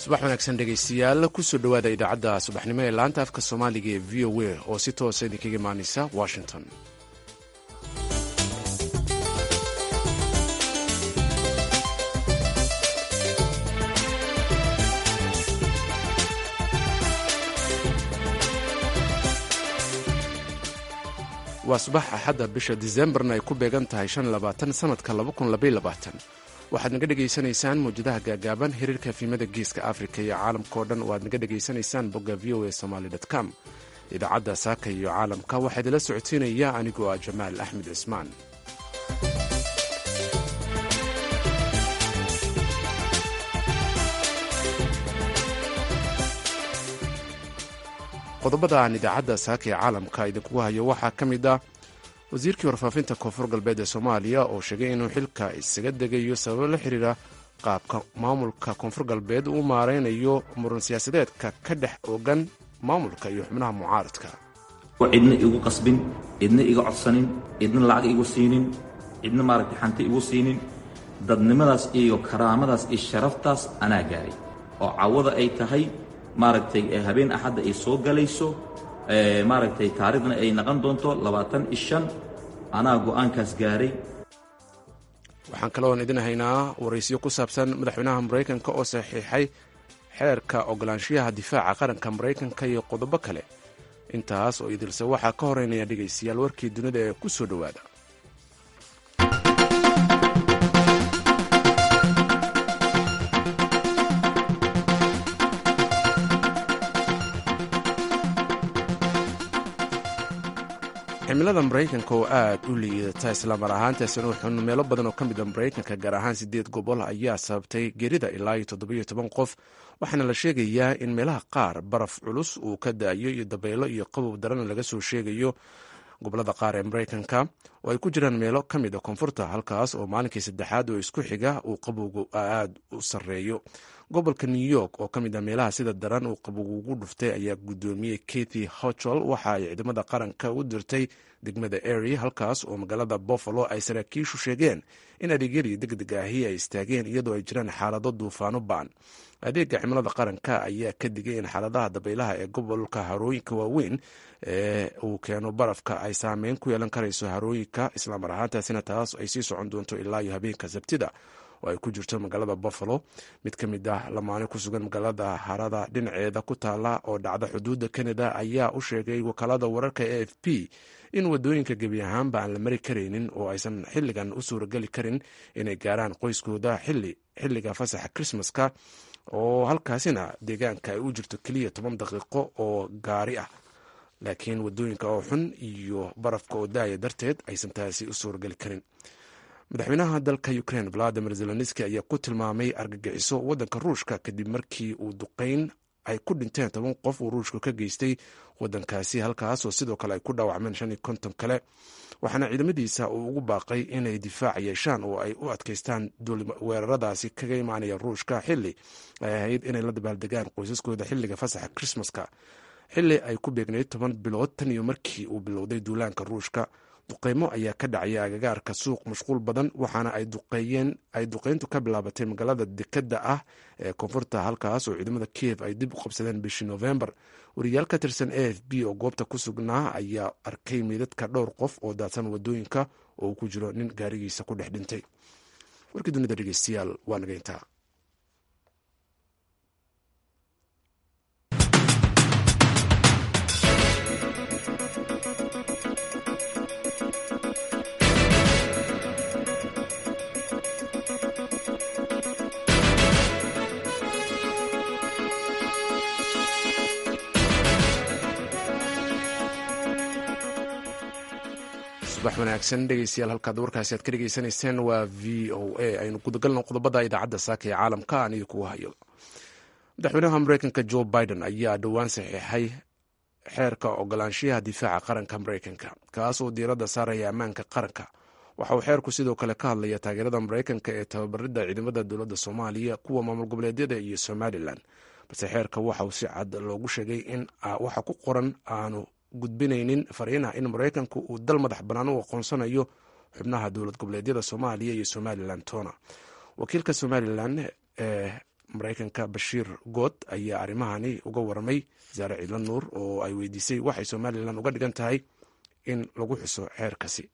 subax wanaagsan dhegaystayaal kusoo dhowaada idaacadda subaxnimo ee laanta afka soomaaliga ee v o a oo si toosa idinkaga imaanaysa washington waa subax axadda bisha disembarna ay ku beegan tahay sanadka waxaad naga dhegaysanaysaan mawjadaha gaagaaban xiriirka fiimada geeska afrika iyo caalamka oo dhan oo aad naga dhegaysanaysaan bogga v o a somaly com idaacadda saaka iyo caalamka waxaa idinla socodsiinaya anigoo ah jamaal axmed cismaan qodobada aan idaacadda saaka ee caalamka idinkugu hayo waxaa ka mid ah wasiirkii warfaafinta koonfur galbeed ee soomaaliya oo sheegay inuu xilka isaga degayo sababo la xiriira qaabka maamulka koonfur galbeed uu maaraynayo muran siyaasadeedka ka dhex ogan maamulka iyo xubnaha mucaaradka cidna igu qasbin cidna iga codsanin cidna lacag igu siinin cidna maaragtay xanti igu siinin dadnimadaas iyo karaamadaas iyo sharaftaas anaa gaaray oo cawada ay tahay maaragtay habeen axadda ay soo galayso maaragtay taariikhna ay naqon doonto labaatan ishan anaa go'aankaas gaaray waxaan kaloon idin haynaa waraysyo ku saabsan madaxweynaha maraykanka oo saxiixay xeerka ogolaanshiyaha difaaca qaranka maraykanka iyo qodobo kale intaas oo idilse waxaa ka horeynaya dhegaystayaal warkii dunida ee ku soo dhowaada cimilada maraykanka oo aad u liidata islamar ahaantaasina wuxuun meelo badan oo ka mid a maraykanka gaar ahaan sideed gobol ayaa sababtay gerida ilaa iyo toddobiyo toban qof waxaana la sheegayaa in meelaha qaar baraf culus uu ka daayo iyo dabaylo iyo qabow daran laga soo sheegayo gobolada qaar ee maraykanka oo ay ku jiraan meelo ka mid a koonfurta halkaas oo maalinkii saddexaad oo isku xiga uu qabowgu aad u sarreeyo gobolka new york oo ka mid a meelaha sida daran uu qabowgu ugu dhuftay ayaa guddoomiyey kathy hochol waxa ay ciidamada qaranka u dirtay degmada ery halkaas oo magaalada buffalo ay saraakiishu sheegeen in adeegyadii deg deg ahi ay istaageen iyadoo ay jiraan xaalado duufaano baan adeega cimilada qaranka ayaa ka digay in xaaladaha dabaylaha ee gobolka harooyinka waaweyn ee uu keeno barafka ay saameyn ku yeelan karayso harooyinka islaamar ahaantaasina taas ay sii socon doonto ilaa iyo habeenka sabtida oo ay ku jirto magaalada buffalo mid ka mid ah lamaane ku sugan magaalada harada dhinaceeda ku taala oo dhacda xuduudda canada ayaa u sheegay wakaalada wararka e f p in wadooyinka gebi ahaanba aan la mari karaynin oo aysan xilligan u suurageli karin inay gaaraan qoyskooda xilliga fasaxa krismaska oo halkaasina deegaanka ay u jirto keliya toban daqiiqo oo gaari ah laakiin wadooyinka oo xun iyo barafka oo daaya darteed aysan taasi u suurageli karin madaxweynaha dalka ukraine valadimir zelenski ayaa ku tilmaamay argagixiso waddanka ruushka kadib markii uu duqeyn ay ku dhinteen toban qof uu ruushku ka geystay waddankaasi halkaas oo sidoo kale ay ku dhaawacmeen shan iyo konton kale waxaana ciidamadiisa uu ugu baaqay inay difaac yeeshaan oo ay u adkaystaan weeraradaasi kaga imaanaya ruushka xili ay ahayd inay la dabaaldegaan qoysaskooda xilliga fasaxa krismaska xili ay ku beegnayd toban bilood tan iyo markii uu bilowday duulaanka ruushka duqeymo ayaa ka dhacaya agagaarka suuq mashquul badan waxaana ay duqeyntu ka bilaabatay magaalada dekadda ah ee koonfurta halkaas oo ciidamada kiev ay dib u qabsadeen bishii novembar wariyaal ka tirsan a f b oo goobta ku sugnaa ayaa arkay meydadka dhowr qof oo daadsan wadooyinka oo uu ku jiro nin gaarigiisa ku dhex dhintay warkii dunida dhegeystayaal waa nageyntaa subax wanaagsan dhegeystayaal halkaad warkaasi aad ka dhegeysanayseen waa v o a aynu gudagalno qodobada idaacadda saaka ee caalamka aan idinku hayo madaxweynaha mareykanka joe biden ayaa dhowaan saxiixay xeerka ogolaanshiyaha difaaca qaranka mareykanka kaas oo diiradda saaraya ammaanka qaranka waxa uu xeerku sidoo kale ka hadlaya taageerada mareykanka ee tababaridda ciidamada dowladda soomaaliya kuwa maamul goboleedyada iyo somalilan balse xeerka waxa uu si cad loogu sheegay in waxa ku qoran aanu gudbinaynin fariinah in maraykanku uu dal madax bannaan u aqoonsanayo xubnaha dowlad goboleedyada soomaaliya iyo somalilan tona wakiilka somalilan ee maraykanka bashiir good ayaa arrimahani uga waramay wasaare ciidla nuur oo ay weydiisay waxay somalilan uga dhigan tahay in lagu xuso xeerkasi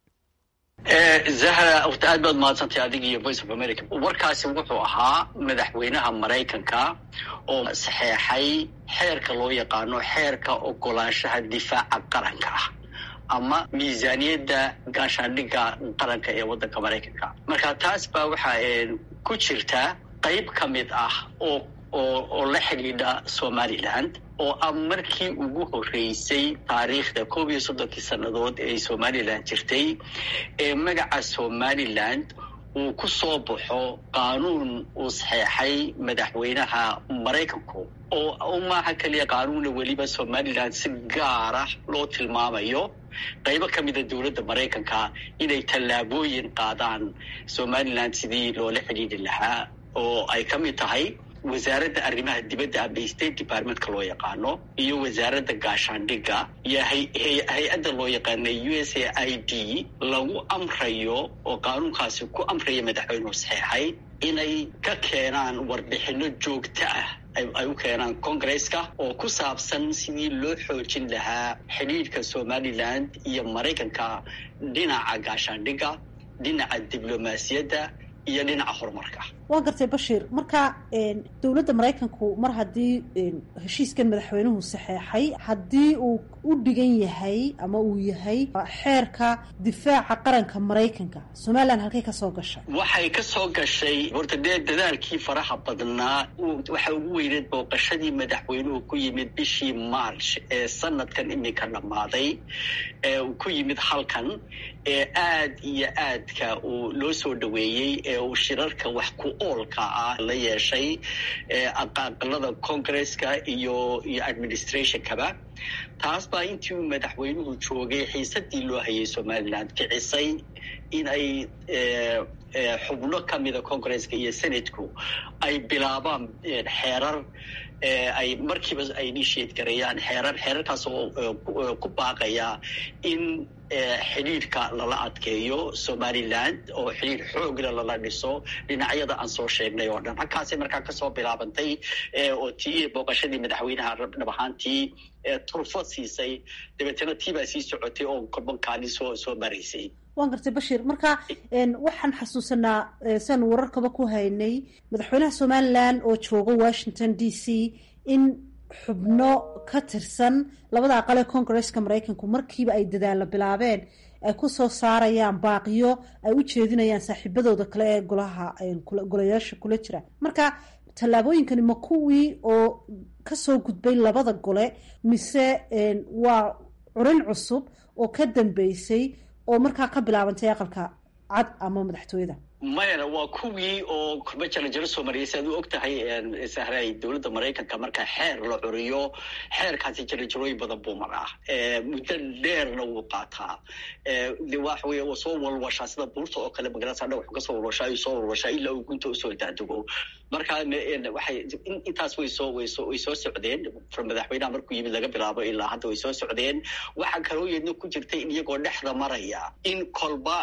zahra wata aad baad mahadsantahay adiga iyo voice of america warkaasi wuxuu ahaa madaxweynaha maraykanka oo saxeexay xeerka loo yaqaano xeerka ogolaanshaha difaaca qaranka ah ama miisaaniyadda gaashaandhigga qaranka ee waddanka maraykanka marka taas baa waxaa ku jirta qayb ka mid ah oo oo oo la xidhiidha somaliland oo ah markii ugu horreysay taariikhda koob iyo soddonkii sannadood ee somalilan jirtay ee magaca somaliland uu ku soo baxo qaanuun uu saxeexay madaxweynaha maraykanku oo maaha keliya qaanuuna weliba somaliland si gaara loo tilmaamayo qaybo ka mida dowladda maraykanka inay tallaabooyin qaadaan somaliland sidii loola xidhiidhi lahaa oo ay ka mid tahay wasaaradda arrimaha dibadda ama state departmentka loo yaqaano iyo wasaaradda gaashaandhigga iyo hay-adda loo yaqaana u s a i d lagu amrayo oo qaanuunkaasi ku amraya madaxweynuhu saxeexay inay ka keenaan warbixino joogto ah ay u keenaan congresska oo ku saabsan sidii loo xoojin lahaa xidhiidhka somaliland iyo maraykanka dhinaca gaashaandhigga dhinaca diblomaasiyadda iyo dhinaca horumarka waa gartay bashiir marka dowladda maraykanku mar haddii heshiiskan madaxweynuhu saxeexay haddii uu u dhigan yahay ama uu yahay xeerka difaaca qaranka maraykanka somalilan halkay ka soo gashay waxay ka soo gashay horta dee dadaalkii faraha badnaa waxa ugu weyneed booqashadii madaxweynuhu ku yimid bishii march ee sanadkan iminka dhammaaday ee uu ku yimid halkan ee aad iyo aadka uu loo soo dhaweeyey ee uu shirarka wax ku oolka ah la yeeshay aqaaqalada congresska iyo iyo administrationkaba taas baa intii uu madaxweynuhu joogay xiisadii loo hayay somaliland kicisay in ay xubno ka mida congresska iyo senatku ay bilaabaan xeerar ay markiiba ay initiate gareeyaan xeerar xeerarkaas oo ku baaqaya in xidhiidhka lala adkeeyo somaliland oo xidhiidh xoogla lala dhiso dhinacyada aan soo sheegnay oo dhan halkaasay markaa kasoo bilaabantay oo tii booqashadii madaxweynaha dhab ahaantii turfo siisay dabeetana tii baa sii socotay oo korbankaani soo soo maraysay waan gartay bashiir marka waxaan xasuusanaa siaan wararkaba ku haynay madaxweynaha somalilan oo jooga washington d c in xubno ka tirsan labada aqal ee congresska maraykanku markiiba ay dadaalla bilaabeen ay ku soo saarayaan baaqiyo ay u jeedinayaan saaxiibadooda kale ee golaha golayaasha kula jira marka tallaabooyinkani ma kuwii oo kasoo gudbay labada gole mise waa curin cusub oo ka dambeysay oo markaa ka bilaabantay aqalka cad ama madaxtooyada mayana waa kuwii oo korba jarajaro soo mariyay si aad u og tahay sahray dowladda maraykanka marka xeer la curiyo xeerkaasi jarajarooyin badan buu maraa muddo dheerna wuu qaataa de waxa wey waa soo walwashaa sida buurta oo kale magarasa dha wuxuu kasoo walwashaa ayuu soo walwashaa ilaa uu gunta usoo daadego marka waxay intaas way soo way soo way soo socdeen madaxweynaha markuu yimid laga bilaabo ilaa hadda way soo socdeen waxaa kaloo yeedna ku jirtay in iyagoo dhexda maraya in kolba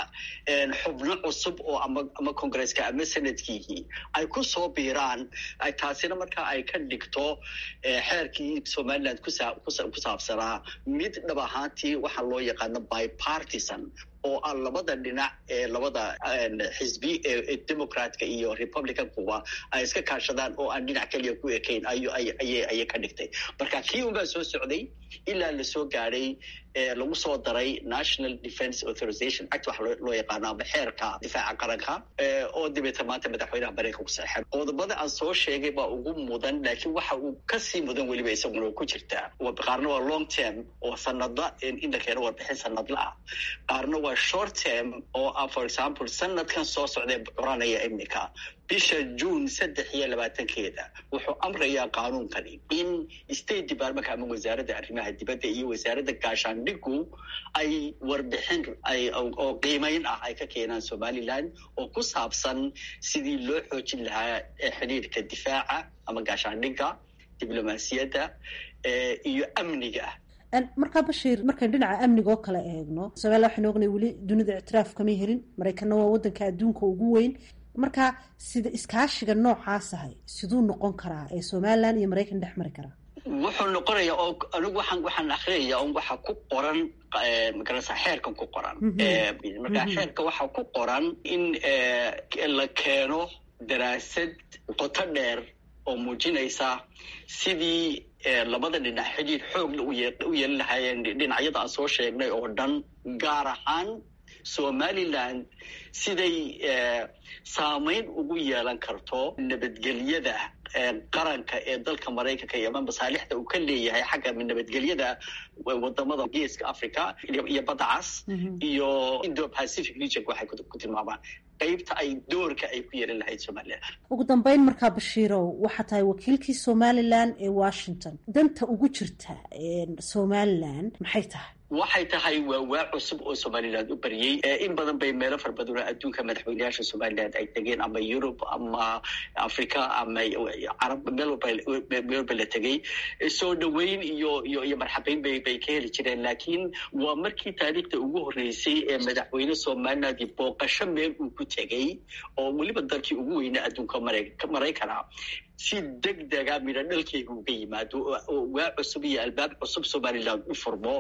xubno cusub oo ama ama congresska ama senadkiihii ay ku soo biiraan taasina marka ay ka dhigto xeerkii somaliland ku saabsanaa mid dhab ahaantii waxaa loo yaqaano bipartisan oo ah labada dhinac ee labada xisbi ee democratka iyo republicankuba ay iska kaashadaan oo aan dhinac keliya ku ekayn ayay ka dhigtay marka kii unbaa soo socday ilaa lasoo gaadhay lagu soo daray national defence authorization act waxa loo yaqaano ama xeerka difaaca qaranka oo dabeeta maanta madaxweynaha maraykanka ku saxeexay qodobada aan soo sheegay baa ugu mudan laakiin waxa uu kasii mudan weliba isaguna ku jirtaa qaarna waa long term oo sanadla in la keeno warbixin sanadla ah qaarna waa short term oo ah for example sanadkan soo socdee curanaya imika bisha june saddex iyo labaatankeeda wuxuu amrayaa qaanuunkani in state departmentka ama wasaaradda arrimaha dibadda iyo wasaaradda gaashaandhigu ay warbixin ay oo qiimeyn ah ay ka keenaan somaliland oo ku saabsan sidii loo xoojin lahaa xidhiidhka difaaca ama gaashaandhigga diblomaasiyadda iyo amniga markaa bashiir markayn dhinaca amniga oo kale eegno somalilan waxaynu ognay weli dunida ictiraaf kama helin maraykanna waa waddanka adduunka ugu weyn marka sida iskaashiga noocaas ahay siduu noqon karaa ee somalilan iyo maraykan dhex mari karaa wuxuu noqonayaa oo anigu waxaan waxaan akrinayaa un waxa ku qoran magarasa xeerkan ku qoran marka xeerka waxaa ku qoran in la keeno daraasad qoto dheer oo muujinaysa sidii labada dhinac xidhiir xoogla u yeelan lahaayeen dhinacyada aan soo sheegnay oo dhan gaar ahaan somaliland siday saamayn ugu yeelan karto nabadgelyada qaranka ee dalka maraykanka iyo ama masaalixda uu ka leeyahay xagga nabadgelyada wadamada geeska africa iyo badda cas iyo indo pacific region waxay ku tilmaamaan qaybta ay doorka ay ku yeelan lahayd somalilan ugu dambeyn markaa bashiirow waxaa tahay wakiilkii somalilan ee washington danta ugu jirta somalilan maxay tahay waxay tahay waa waa cusub oo somaliland u baryey in badan bay meelo fara badan oo adduunka madaxweyneyaasha somaliland ay tegeen ama yurub ama africa ama carab meel walba la tegey soo dhaweyn iyo iyo iyo marxabeyn bay bay ka heli jireen laakiin waa markii taariikhda ugu horreysay ee madaxweyne somaliland booqasho meel uu ku tegey oo weliba dalkii ugu weynaa adduunka maraykana si deg dega midho dhalkeyga uga yimaado oo waa cusub iyo albaab cusub somaliland u furmo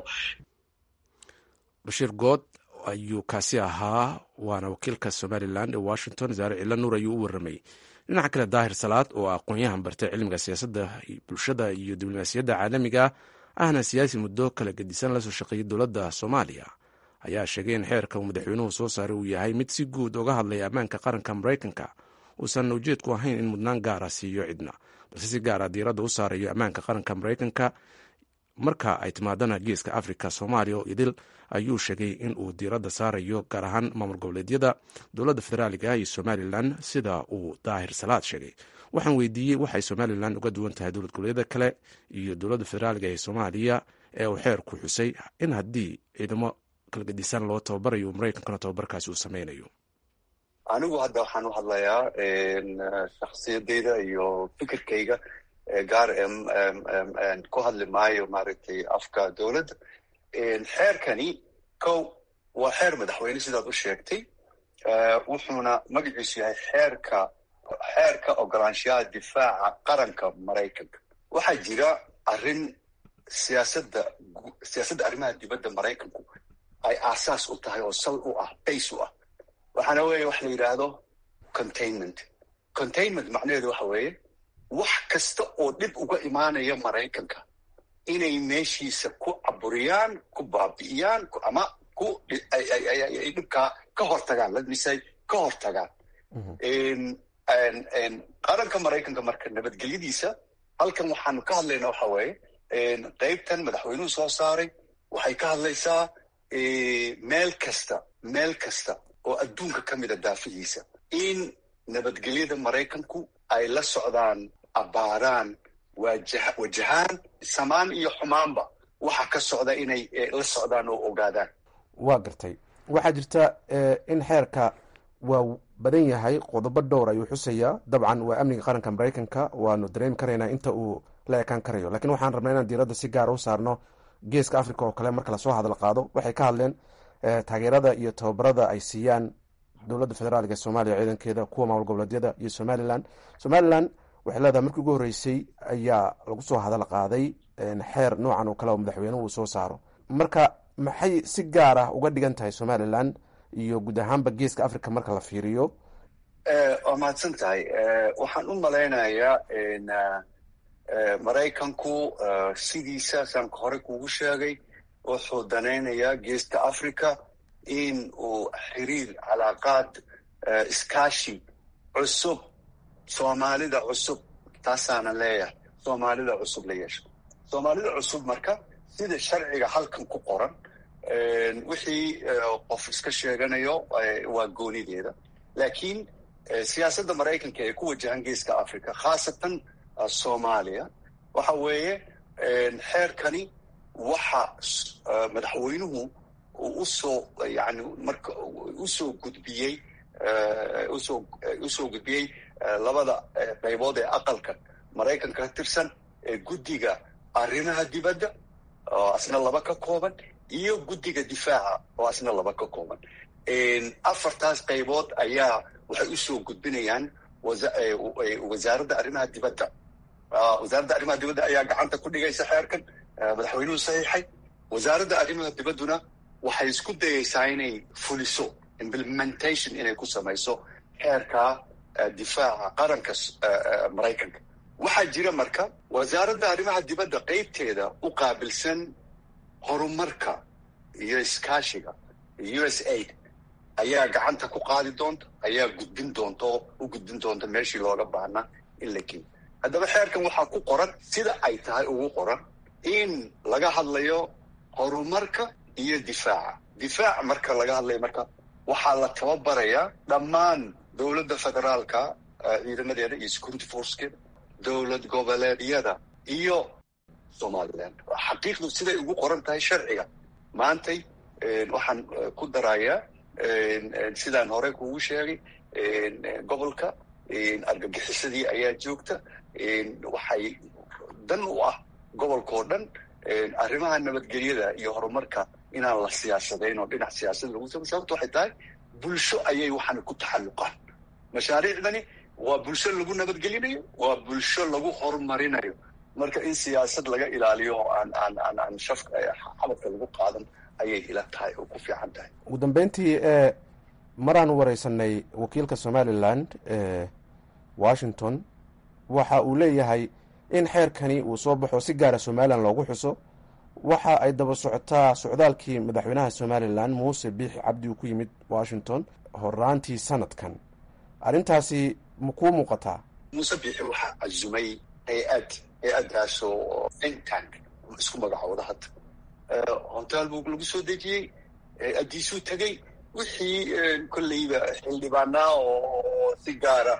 bashiir good ayuu kaasi ahaa waana wakiilka somalilan ee washington zaare cilla nuur ayuu u warramay dhinaca kale daahir salaad oo aqoon-yahan bartay cilmiga siyaasadda bulshada iyo diblomaasiyadda caalamiga ahna siyaasi muddo kala gedisan lasoo shaqeeyay dowladda soomaaliya ayaa sheegay in xeerka uu madaxweynuhu soo saaray uu yahay mid si guud uga hadlaya ammaanka qaranka maraykanka uusan ujeedku ahayn in mudnaan gaara siiyo cidna balse si gaara diiradda u saarayo ammaanka qaranka maraykanka marka ay timaadana geeska africa soomaaliya oo idil ayuu sheegay in uu diiradda saarayo gaar ahaan maamul goboleedyada dowladda federaaliga iyo somalilan sida uu daahir salaad sheegay waxaan weydiiyey waxay somalilan uga duwan tahay dowlad goboleedyada kale iyo dowladda federaaliga ee soomaaliya ee uu xeerku xusay in haddii ciidamo kala gedisan loo tababarayo maraykankana tababarkaasi uu sameynayo anigu hadda waxaan u hadlayaa shaksiyadeyda iyo fikirkayga gaar ku hadli maayo maaragtay afka dowladda xeerkani kow waa xeer madaxweyne sidaad u sheegtay wuxuuna magaciisu yahay xeerka xeerka ogolaanshaha difaaca qaranka maraykanka waxaa jira arrin siyaasadda siyaasadda arrimaha dibadda maraykanku ay aasaas u tahay oo sal u ah base u ah waxaana weeye wax la yidhaahdo containment containment macnaheedu waxa weeye wax kasta oo dhib uga imaanaya maraykanka inay meeshiisa ku caburiyaan ku baabi'iyaan ama ku ay dhibkaa ka hortagaan ladmisay ka hortagaan qaranka maraykanka marka nabadgelyadiisa halkan waxaanu ka hadlaynaa waxa weeye qaybtan madaxweynuhu soo saaray waxay ka hadlaysaa meel kasta meel kasta oo adduunka ka mida daafihiisa in nabadgelyada maraykanku ay la socdaan abaaraan wajahaan samaan iyo xumaanba waxa ka socda inay la socdaan oo ogaadaan waa gartay waxaa jirta in xeerka waa badan yahay qodobo dhowr ayuu xusayaa dabcan waa amniga qaranka maraykanka waanu dareemi karaynaa inta uu la ekaan karayo lakiin waxaan rabnaa inaan diiradda si gaara u saarno geeska africa oo kale marka lasoo hadal qaado waxay ka hadleen taageerada iyo tababarada ay siiyaan dowladda federaalka ee soomaaliya ciidankeeda kuwa maamul goboleedyada iyo somalilan somalilan waxay leedahay markii ugu horreysay ayaa lagu soo hadal qaaday xeer noocan oo kale oo madaxweynuhu uu soo saaro marka maxay si gaar ah uga dhigan tahay somalilan iyo guud ahaanba geeska africa marka la fiiriyo waa mahadsan tahay waxaan u malaynayaa maraykanku sidiisa saan hore kugu sheegay wuxuu danaynayaa geeska africa in uu xiriir calaaqaad iskaashi cusub soomaalida cusub taasaana leeyahay soomaalida cusub la yeesho soomaalida cusub marka sida sharciga halkan ku qoran wixii qof iska sheeganayo waa goonideeda laakiin siyaasadda maraykanka ee ku wajahan geeska africa khaasatan soomaaliya waxa weeye xeerkani waxa madaxweynuhu uu usoo yani marka usoo gudbiyey usoo usoo gudbiyey labada qaybood ee aqalka maraykanka ka tirsan ee guddiga arrimaha dibadda oo asna laba ka kooban iyo guddiga difaaca oo asna laba ka kooban afartaas qaybood ayaa waxay usoo gudbinayaan wasaaradda arrimaha dibadda wasaaradda arrimaha dibadda ayaa gacanta ku dhigaysa xeerkan madaxweynuhu saxiixay wasaaradda arrimaha dibadduna waxay isku dayaysaa inay fuliso implementation inay ku samayso xeerka difaaca qaranka maraykanka waxaa jira marka wasaaradda arrimaha dibadda qeybteeda u qaabilsan horumarka iyo iskaashiga u s aid ayaa gacanta ku qaadi doonta ayaa gudbin doonta oo u gudbin doonta meeshii looga baahnaa in la geeyo haddaba xeerkan waxaa ku qoran sida ay tahay ugu qoran in laga hadlayo horumarka iyo difaaca difaaca marka laga hadlayo marka waxaa la tababarayaa dhammaan dowladda federaalka ciidamadeeda iyo security forcekeeda dowlad goboleedyada iyo somaliland xaqiiqdu siday ugu qoran tahay sharciga maantay waxaan ku darayaa sidaan hore kugu sheegay gobolka argagixisadii ayaa joogta waxay dan u ah gobolkao dhan arrimaha nabadgelyada iyo horumarka inaan la siyaasadayn oo dhinac siyaasada lagu samay sababto waxay tahay bulsho ayay waxaana ku taxalluqaan mashaariicdani waa bulsho lagu nabadgelinayo waa bulsho lagu horumarinayo marka in siyaasad laga ilaaliyo oo aan aan aan aan shafka xabadka lagu qaadan ayay ila tahay oo ku fiican tahay ugu dambeyntii e maraan wareysanay wakiilka somalilan ee washington waxa uu leeyahay in xeerkani uu soo baxo si gaara somalilan loogu xuso waxa ay daba socotaa socdaalkii madaxweynaha somalilan muuse biixi cabdi uu ku yimid washington horaantii sanadkan arrintaasi ma kuu muuqataa muuse biixi waxaa cazumay hay-ad hay-addaasoo think tank isku magacooda hadda hotel buu lagu soo dejiyey hay-addiisuu tegey wixii kolleyba xildhibaanaa oo si gaara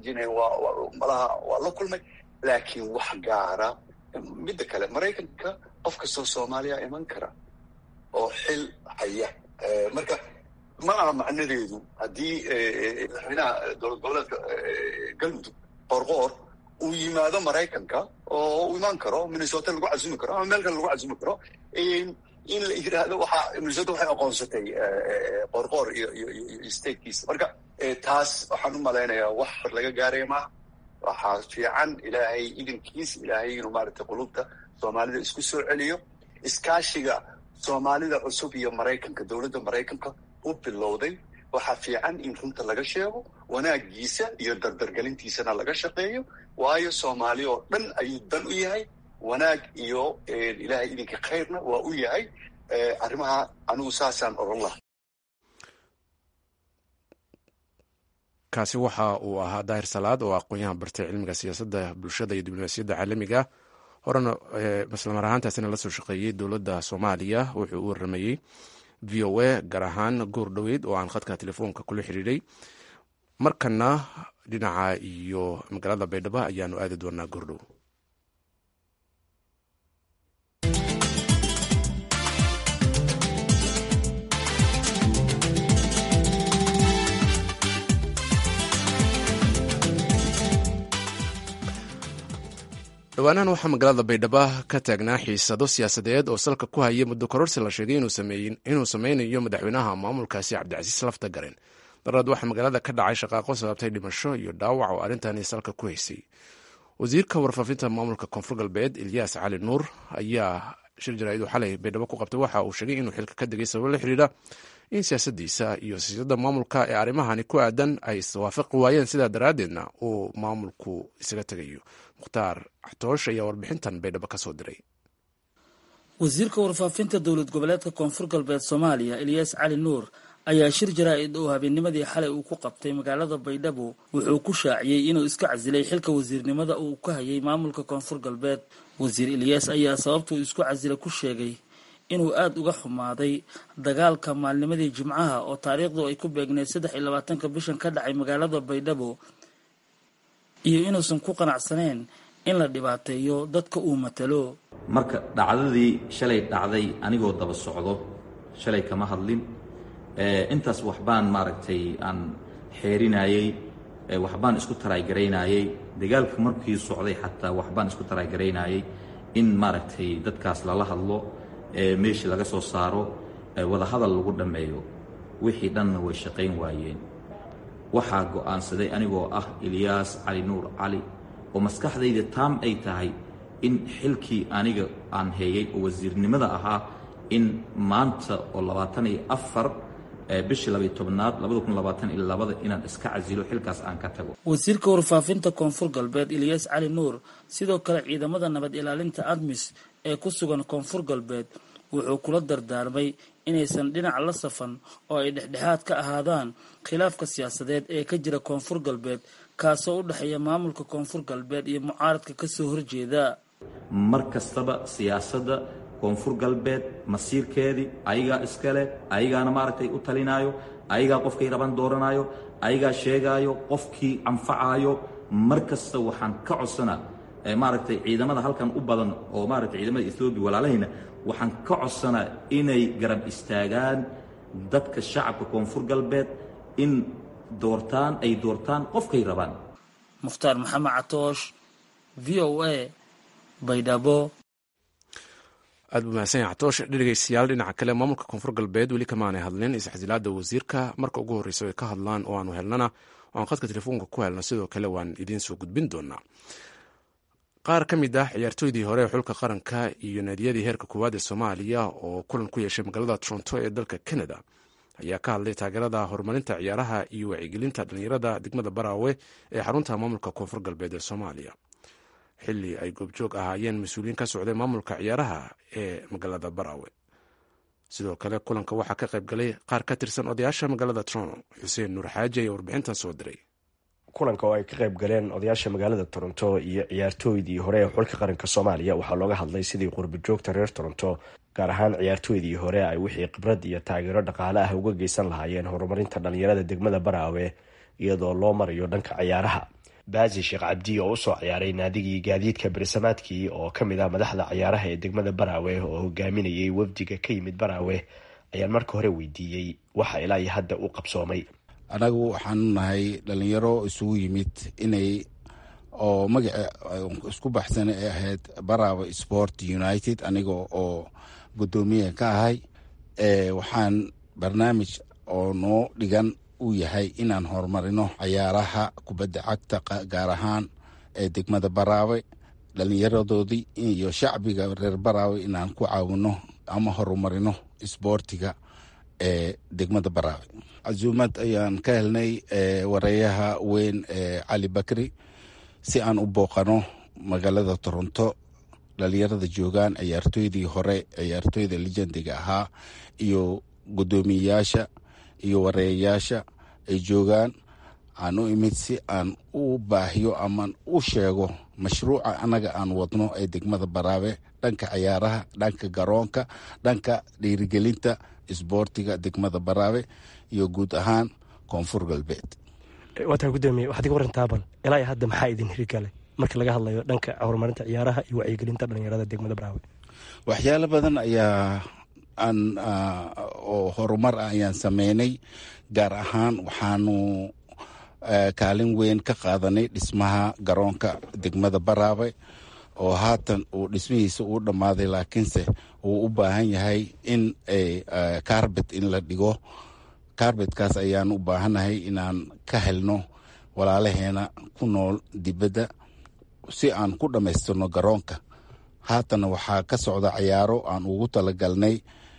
malaha waa la kulmay laakiin wax gaara midda kale maraykanka qof kastoo soomaaliya iman kara oo xil haya marka ma aha macnadeedu haddii madaxweynaha dowlad goboleedka galmudug qoorqoor uu yimaado maraykanka oo uu imaan karo minnesota lagu casumi karo ama meel kale lagu casumi karo in la yidhaahdo waxaa minnesota waxay aqoonsatay qoorqoor iyo iyo iyo statekiisa marka taas waxaan u malaynayaa wax laga gaaraya maaha waxaa fiican ilaahay idankiis ilaahay inuu maaragtay qulubta soomaalida isku soo celiyo iskaashiga soomaalida cusub iyo maraykanka dowladda maraykanka u bilowday waxaa fiican in runta laga sheego wanaagiisa iyo dardargelintiisana laga shaqeeyo waayo soomaali oo dhan ayuu dan u yahay wanaag iyo ilaahay idinka khayrna waa u yahay arrimaha anigu saasaan oran laha kaasi waxa uu ahaa daahir salaad oo aqoon-yahan bartay cilmiga siyaasadda bulshada iyo diblomaasiyadda caalamiga horena islamar ahaantaasina la soo shaqeeyey dowladda soomaaliya wuxuu u waramayey v o a gaar ahaan goor dhoweyd oo aan khadka telefoonka kula xiriiray markana dhinaca iyo magaalada baydhabo ayaanu aadi doonaa goordhow dhowaanahan waxaa magaalada baydhabo ka taagnaa xiisado siyaasadeed oo salka ku haya muddo kororsi la sheegay inuu sameynayo madaxweynaha maamulkaasi cabdicasiis lafta garen daraad waxaa magaalada ka dhacay shaqaaqo sababtay dhimasho iyo dhaawac oo arrintani salka ku haysay wasiirka warfaafinta maamulka koonfur galbeed ilyaas cali nuur ayaa shir jaraaidu xalay baydhabo ku qabtay waxa uu sheegay inuu xilka ka degay sababo la xidhiidha in siyaasadiisa iyo siyaasadda maamulka ee arrimahani ku aadan ay iswaafaqi waayeen sidaa daraaddeedna uu maamulku isaga tegayo mukhtaar axtoosh ayaa warbixintan baydhabo ka soo diray wasiirka warfaafinta dowlad goboleedka koonfur galbeed soomaaliya ilyaas cali nuur ayaa shir jaraa-id oo habeennimadii xalay uu ku qabtay magaalada baydhabo wuxuu ku shaaciyey inuu iska casilay xilka wasiirnimada uu ka hayay maamulka koonfur galbeed wasiir ilyaas ayaa sababtuu isku casila ku sheegay inuu aada uga xumaaday dagaalka maalnimadii jimcaha oo taariikhdu ay ku beegneyd saddex iyo labaatanka bishan ka dhacay magaalada baydhabo iyo inuusan ku qanacsaneen in la dhibaateeyo dadka uu matalo marka dhacdadii shalay dhacday anigoo daba socdo shalay kama hadlin intaas waxbaan maaragtay aan xeerinayey waxbaan isku taraygaraynayey dagaalka markii socday xataa waxbaan isku taraygaraynayey in maaragtay dadkaas lala hadlo meeshii laga soo saaro wadahadal lagu dhammeeyo wixii dhanna way shaqayn waayeen waxaa go'aansaday anigoo ah ilyaas cali nuur cali oo maskaxdayda taam ay tahay in xilkii aniga aan heeyay oo wasiirnimada ahaa in maanta oo labaatan iyo afar bishii labay tobnaad labada kun labaatan iyo labada inaan iska casilo xilkaas aan ka tago wasiirka warfaafinta koonfur galbeed ilyaas cali nuur sidoo kale ciidamada nabad ilaalinta admis ee ku sugan koonfur galbeed wuxuu kula dardaarmay inaysan dhinac la safan oo ay dhexdhexaad ka ahaadaan khilaafka siyaasadeed ee ka jira koonfur galbeed kaasoo u dhexeeya maamulka koonfur galbeed iyo mucaaradka kasoo horjeeda mar kastaba siyaasadda koonfur galbeed masiirkeedii ayagaa iskale ayagaana maaragtay u talinaayo ayagaa qofkay raban dooranaayo ayagaa sheegaayo qofkii anfacaayo mar kasta waxaan ka codsanaa maaragtay ciidamada halkan u badan oo maaragtay ciidamada ethoobiya walaalahayna waxaan ka codsanaa inay garab istaagaan dadka shacabka koonfur galbeed in doortaan ay doortaan qofkay rabaan mukhtaar maxamed catoosh v o a baydhabo aad buu mahadsan yahay catoosh dhegeystayaal dhinaca kale maamulka koonfur galbeed weli kamaanay hadlin isxasilaada wasiirka marka ugu horreysa ay ka hadlaan oo aanu helnana oaan khadka telefoonka ku helno sidoo kale waan idiin soo gudbin doonaa qaar ka mid ah ciyaartooydii hore ee xulka qaranka iyo naadiyadii heerka koowaad ee soomaaliya oo kulan ku yeeshay magaalada toronto ee dalka canada ayaa ka hadlay taageerada horumarinta ciyaaraha iyo wacyigelinta dhallinyarada degmada baraawe ee xarunta maamulka koonfur galbeed ee soomaaliya xilli ay goobjoog ahaayeen mas-uuliyiin ka socday maamulka ciyaaraha ee magaalada baraawe sidoo kale kulanka waxaa ka qayb galay qaar ka tirsan odayaasha magaalada toronto xuseen nuur xaaji ayaa warbixintan soo diray kulanka oo ay ka qayb galeen odayaasha magaalada toronto iyo ciyaartooydii hore ee xulka qaranka soomaaliya waxaa looga hadlay sidii qurbajoogta reer toronto gaar ahaan ciyaartooydii hore ay wixii khibrad iyo taageero dhaqaale ah uga geysan lahaayeen horumarinta dhallinyarada degmada baraawe iyadoo loo marayo dhanka ciyaaraha baasi sheekh cabdi oo usoo ciyaaray naadigii gaadiidka bersamaadkii oo ka mid ah madaxda ciyaaraha ee degmada baraawe oo hogaaminayay wafdiga ka yimid baraawe ayaan marka hore weydiiyey waxa ilaa iyo hadda u qabsoomay anagu waxaanu nahay dhalinyaro isugu yimid inay oo magaca isku baxsan ay ahayd baraawe sport united aniga oo guddoomiya ka ahay waxaan barnaamij oo noo dhigan uu yahay inaan horumarino cayaaraha kubadda cagta gaar ahaan ee degmada baraawe dhalinyaradoodii iyo shacbiga reer baraawe inaan ku caawino ama horumarino isboortiga ee degmada baraawe casuumad ayaan ka helnay wareeyaha weyn ee cali bakri si aan u booqano magaalada toronto dhalinyarada joogaan ciyaartooydii hore ciyaartooyda lejendiga ahaa iyo guddoomiyeyaasha iyo wareeyayaasha ay joogaan aan u imid si aan u baahiyo amaan u sheego mashruuca annaga aan wadno ee degmada baraawe dhanka ciyaaraha dhanka garoonka dhanka dhiirigelinta isboortiga degmada baraawe iyo guud ahaan koonfur galbeed waataa gudoomiye waxaad iga warantaa bal ilaa iyo hadda maxaa idin hirgalay marka laga hadlayo dhanka horumarinta ciyaaraha iyo wacyigelinta dhalinyarada degmada baraawe waxyaalo badan ayaa aan oo horumar ah ayaan sameynay gaar ahaan waxaanu kaalin weyn ka qaadanay dhismaha garoonka degmada baraawe oo haatan uu dhismihiisa uu dhammaaday laakiinse uu u baahan yahay in carbet in la dhigo carbetkaas ayaan u baahannahay inaan ka helno walaalaheena ku nool dibadda si aan ku dhammaystirno garoonka haatana waxaa ka socda cayaaro aan ugu talagalnay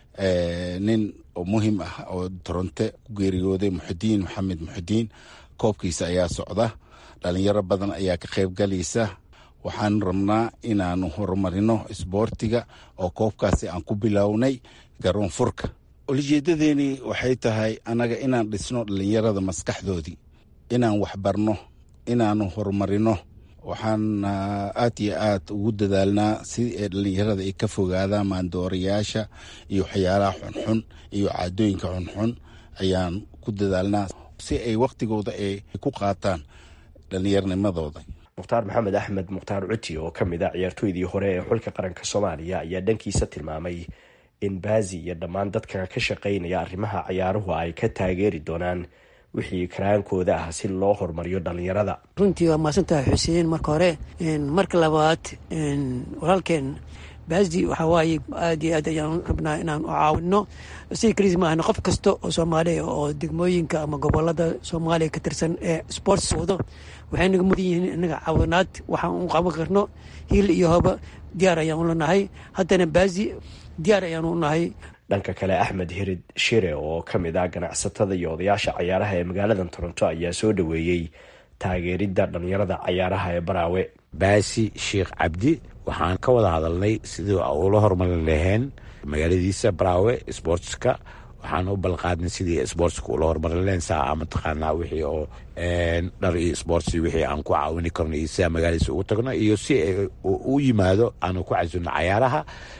nin oo muhiim ah oo toronte ku geeriyooday muxudiin maxamed muxudiin koobkiisa ayaa socda dhalinyaro badan ayaa ka qaybgalaysa waxaan rabnaa inaanu horumarino isboortiga oo koobkaasi aan ku bilownay garoon furka ulijeedadeeni waxay tahay annaga inaan dhisno dhalinyarada maskaxdoodii inaan waxbarno inaanu horumarino waxaan aad iyo aad ugu dadaalnaa si ay dhalinyarada ay ka fogaadaan maandoorayaasha iyo waxyaalaha xunxun iyo caadooyinka xunxun ayaan ku dadaalnaa si ay wakhtigooda ay ku qaataan dhallinyarnimadooda mukhtaar maxamed axmed mukhtaar cuti oo ka mid a ciyaartooydii hore ee xulka qaranka soomaaliya ayaa dhankiisa tilmaamay in baazi iyo dhammaan dadka ka shaqaynaya arrimaha ciyaaruhu ay ka taageeri doonaan wixii karaankooda ah si loo horumariyo dhalinyarada runtii waa mahadsantahay xuseen marka hore marka labaad walaalkeen baasdi waxaa waaye aad iyo aad ayaan rabnaa inaan u caawino si kaliis maahna qof kasta oo soomaaliya oo degmooyinka ama gobolada soomaaliya ka tirsan ee sports wado waxay naga mudan yihiin inaga caawinaad waxaan u qaban karno hiil iyo hoba diyaar ayaan ula nahay haddana baasdi diyaar ayaan u nahay dhanka kale axmed hirid shire oo ka mid ah ganacsatada iyo odayaasha cayaaraha ee magaalada toronto ayaa soo dhoweeyey taageeridda dhallinyarada cayaaraha ee baraawe baasi sheekh cabdi waxaan ka wada hadalnay sidii ula horumarin laheen magaaladiisa baraawe sportska waxaan u balqaadnay sidii sportska ula horumarin laheen saa mataqaanaa wixii oo dhar iyo sports wixii aan ku caawini karno iyo sidaa magaaladiisa ugu tagno iyo si u yimaado aanu ku casino cayaaraha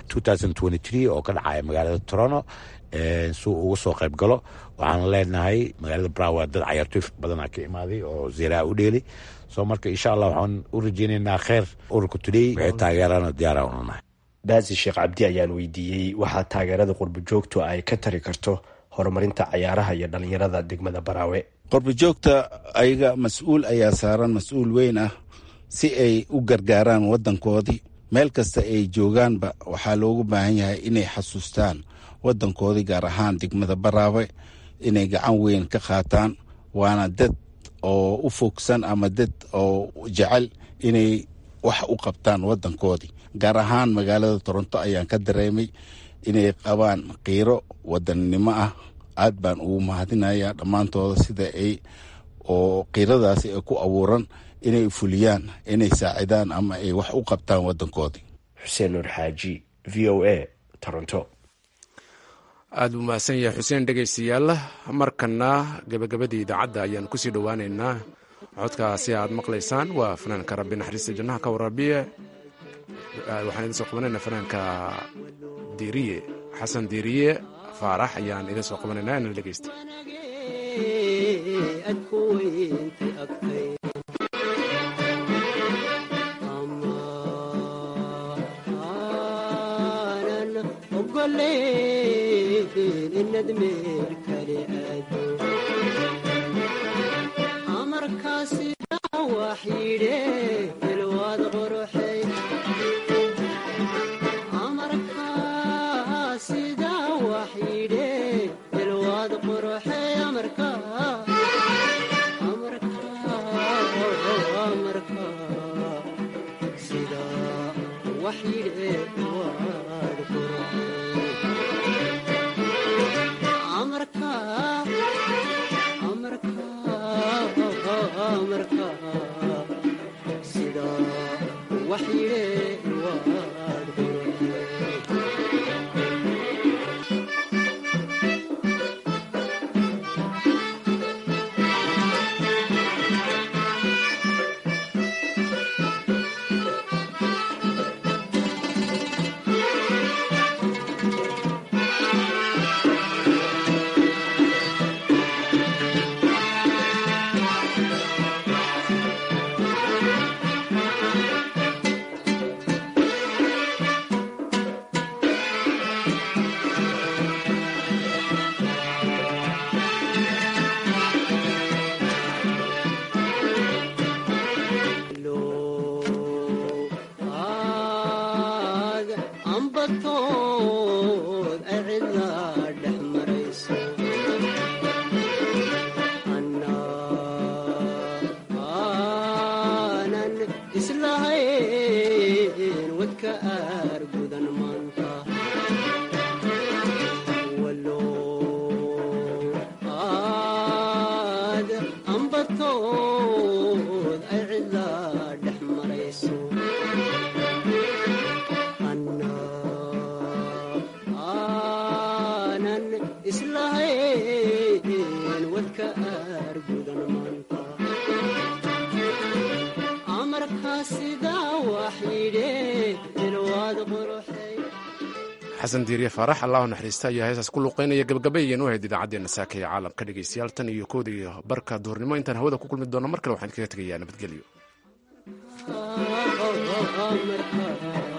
oo ka dhacaya magaalada toronto si uu uga soo qayb galo waxaan leenahay magaalada braawe dad cayaartoy badanaa ka imaaday oo zeeraa u dheeli soo marka insha allah waxaan u rajeynaynaa kheer ururka today waxay taageeraan diyaara unanahay baasi sheekh cabdi ayaan weydiiyey waxaa taageerada qurbo joogtu ay ka tari karto horumarinta cayaaraha iyo dhallinyarada degmada baraawe qorbojoogta ayaga mas-uul ayaa saaran mas-uul weyn ah si ay u gargaaraan waddankoodii meel kasta ay joogaanba waxaa loogu baahan yahay inay xasuustaan waddankoodii gaar ahaan degmada baraawe inay gacan weyn ka qaataan waana dad oo u fogsan ama dad oo jecel inay wax u qabtaan waddankoodii gaar ahaan magaalada toronto ayaan ka dareemay inay qabaan qiiro wadannimo ah aad baan ugu mahadinayaa dhammaantooda sida ay oo qiiradaasi ay ku abuuran inay fuliyaan inay saacidaan ama ay wax u qabtaan waddankoodii xuseen nuur xaaji v o a toronto aada buu mahadsan yahay xuseen dhegaystayaal markana gabagabadii idaacadda ayaan kusii dhowaaneynaa codkaasi aad maqlaysaan waa fanaanka rabbi naxariista jannaha ka warabiye waxaan idin soo qabanaynaa fanaanka diiriye xasan diiriye faarax ayaan idin soo qabanaynaa inala dhegeysta xasan diiriye faarax allahu naxariista ayaa heesaas ku luuqeynaya gabagabayayeen u ahayd idaacaddeenna saaka ee caalamka dhegaystayaal tan iyo kooda iyo barka duhurnimo intaan hawada ku kulmi doono mar kale waxaan kaga tegayaa nabadgelyo